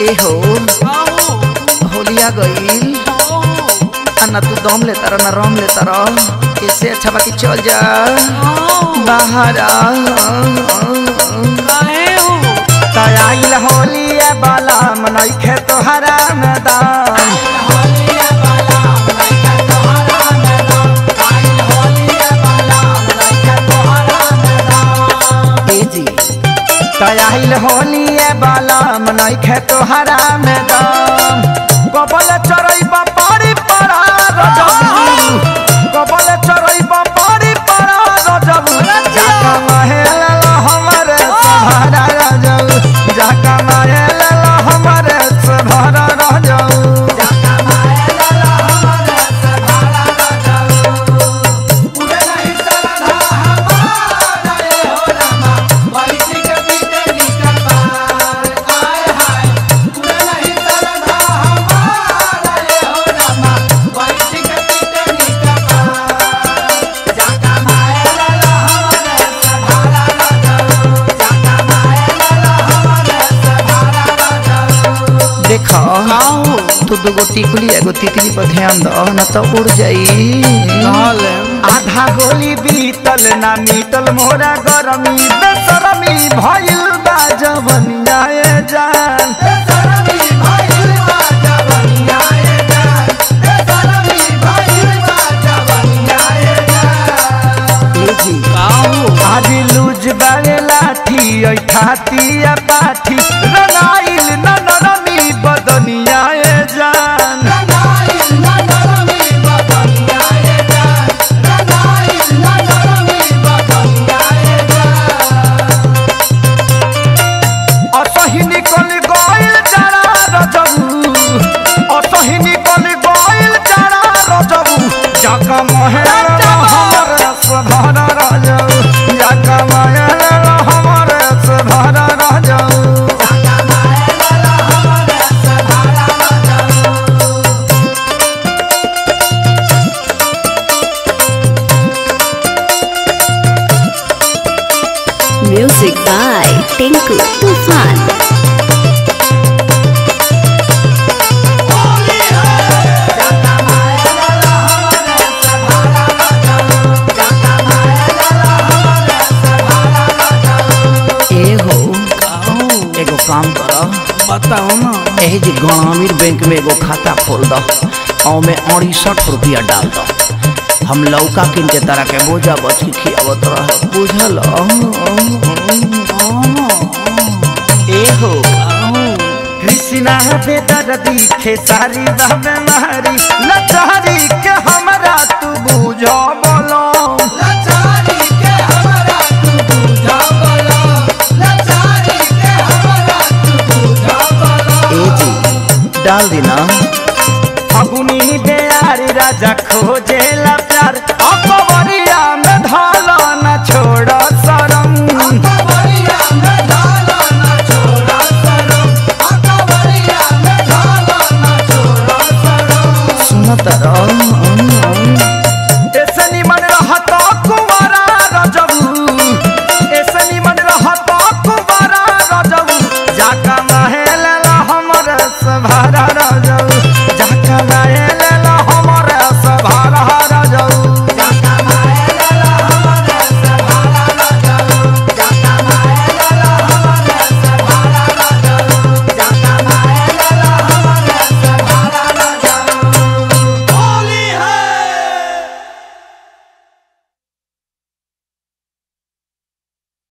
ए हो होलिया गईल आ ना तू दम लेता रह ना रम लेता रह इससे अच्छा बाकी चल जा बाहर आ तयाइल होलिया बाला मनैखे तोहरा मैदान ए जी तयाइल होलिया बाला मनैखे तोहरा मैदान कबल चरैबा पारी परा रजबू कबल चरैबा पारी परा रजबू जाका महल हमरे सहारा रजबू जाका महल हमरे सहारा रजबू देखो तू दूगो टिकुली एगो तितली पर ध्यान दो न तो उड़ जाई आधा होली बीतल ना मीतल मोरा गरमी बेसरमी भइल बा जवनिया ए जान ए जी आज लूज बागे लाठी ऐ खाती या पाठी रनाइल न नरमी बदनिया ए जान असही निकल गइल जरा रजबू असही निकल गइल जरा रजबू जाका महल हमर सधर रजबू जाका महल हमर सधर रजबू Music by Tinku Tufan. ए हो एगो काम कर बताओ ना एही जी ग्रामीण बैंक में एगो खाता खोल दो और में अड़सठ रुपया डाल दो हम लौका किन के तरह के बोझा बच के खियावत रह बुझल ए हो कृष्णा बेदर दिखे सारी बहमे मारी लचारी के हमरा तू बुझ बोलो ए जी डाल दी ना फगुनी बेयारी राजा खोजे